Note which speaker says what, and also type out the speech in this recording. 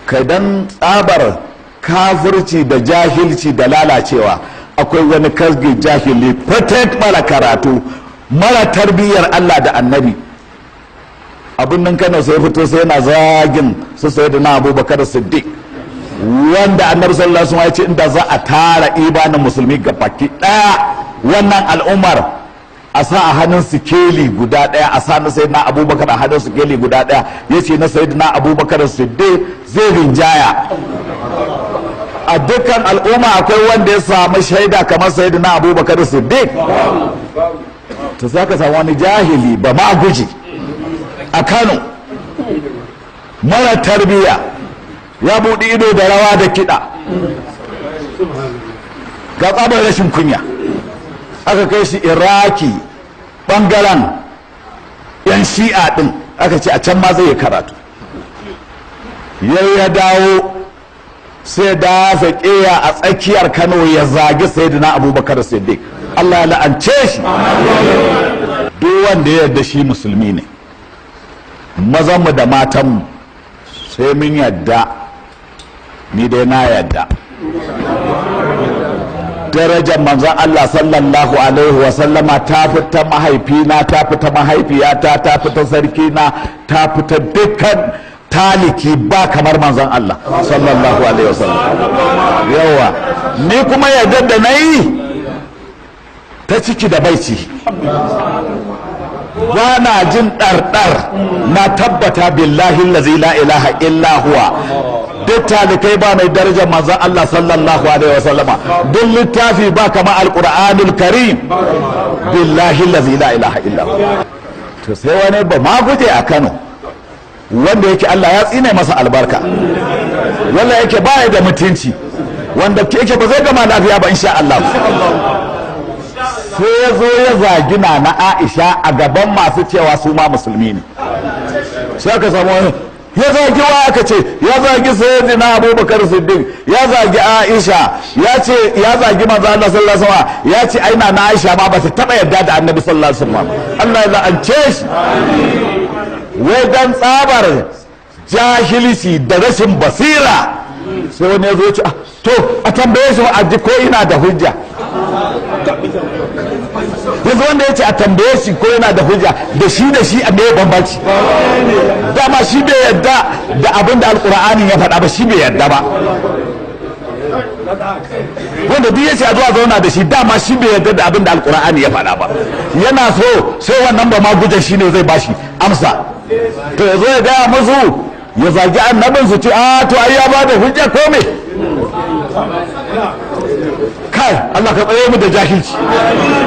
Speaker 1: kai dan tsabar kafirci da jahilci da lalacewa akwai wani kasge jahili patent mara karatu mara tarbiyyar Allah da annabi abin nan kano sai fito sai yana zagin su sai da na abubakar siddiq wanda annabi sallallahu alaihi wasallam ya ce inda za a tara ibanin musulmi ga baki daya wannan al'ummar a sa a hannun sikeli guda daya a sa na sayyidina abubakar a hannun sikeli guda daya yace na sayyidina abubakar siddiq zai rinjaya a dukkan al'umma akwai wanda ya samu shaida kamar sayyidina abubakar siddiq to sai ka samu wani jahili ba ma guji a kano mara tarbiya ya buɗi ido da rawa da kiɗa ga tsabar rashin kunya aka kai shi iraki ɓangaren yan shi'a ɗin aka ce a can ma zai yi karatu yau ya dawo sai dafa ƙeya a tsakiyar kano ya zagi sayyidina abubakar siddiq allah ya la'ance shi duk wanda ya yarda shi musulmi ne mazanmu da matanmu sai mun yadda ni dai na yadda darajar manzon Allah sallallahu alaihi wasallama ta fita mahaifina ta fita mahaifiyata ta fita sarkina ta fita dukkan taliki ba kamar manzon Allah sallallahu alaihi wasallam yawa ni kuma yadda da na yi ta ciki da baici ba na jin ɗarɗar na tabbata billahi lazi la ilaha illa huwa duk talikai ba mai darajar manzon Allah sallallahu alaihi wa sallama duk littafi ba kama alqur'anul karim billahi lazi la ilaha illa huwa to sai wani ba ma guje a Kano wanda yake Allah ya tsine masa albarka wanda yake baya da mutunci wanda yake ba zai gama lafiya ba insha Allah sai ya zo ya zagi na na aisha a gaban masu cewa su ma musulmi ne sai aka samu wani ya zagi wa aka ce ya zagi sayyidina abubakar siddiq ya zagi aisha ya ce ya zagi manzo Allah sallallahu alaihi wasallam ya ce aina na aisha ma ba ta taba yarda da annabi sallallahu alaihi wasallam Allah ya la'ance shi wai dan tsabar jahilci da rashin basira sai wani ya zo ce to a tambaye shi a ji ko ina da hujja yanzu wanda ya ce a tambaye shi ko yana da hujja da shi da shi a me bambanci dama shi bai yadda da abin da alkur'ani ya faɗa ba shi bai yadda ba wanda duk ya ce a zuwa zauna da shi dama shi bai yadda da abin da alkur'ani ya faɗa ba yana so sai wannan ba ma gujan shi ne zai bashi amsa to ya zo ya gaya musu ya zagi annabin su ce a to ai ya ba da hujja ko me kai Allah ka tsaye mu da jahilci